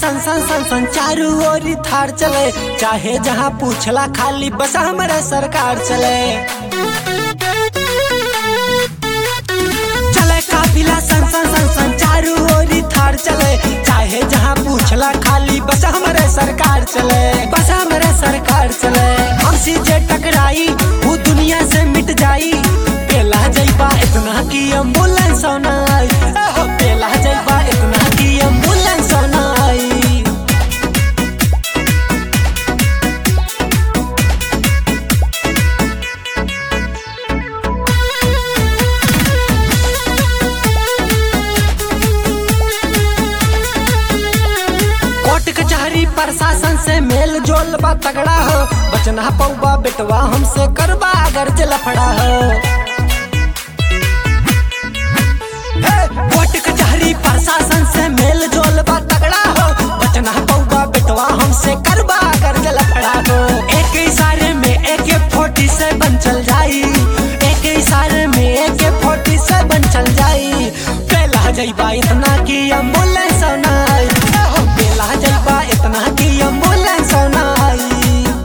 सन सन सन सन चारू ओरी थार चले चाहे जहाँ पूछला खाली बस हमारे सरकार चले चले काफिला सन सन सन सन चारू ओरी थार चले चाहे जहाँ पूछला खाली बस हमारे सरकार चले बस हमारे सरकार चले हमसे जे टकराई वो दुनिया से मिट जाई पेला जइबा इतना की एम्बुलेंस ना आई एहो, पेला जइबा इतना की एम्बुलेंस ना आई कोर्ट कचहरी प्रशासन से मेल जोल बा तगड़ा हो बचना पौबा बेटवा हमसे करबा अगर जलफड़ा हो हे, कोर्ट कचहरी प्रशासन से मेल जोल बा तगड़ा हो बचना पौबा बेटवा हमसे करबा अगर जलफड़ा हो एक इशारे में एक फोर्टी से बन चल जाई एक इशारे में एक फोर्टी से बन चल जाई पहला जइबा इतना की एम्बुलेंस ना आई एहो, पहला जइबा इतना की एम्बुलेंस ना आई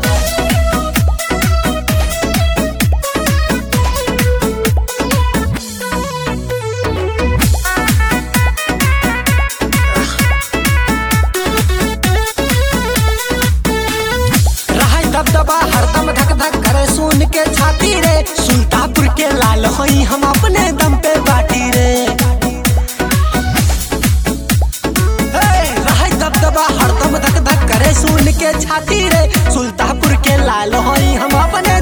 रहा दबदबा हरदम धक धक करे सुन के छाती रे सुल्तापुर के लाल होई हम अपने दम पे बाटी रे हे, रहा दबदबा हरदम धक धक करे सुन के छाती रे सुल्तापुर के लाल होई हम अपने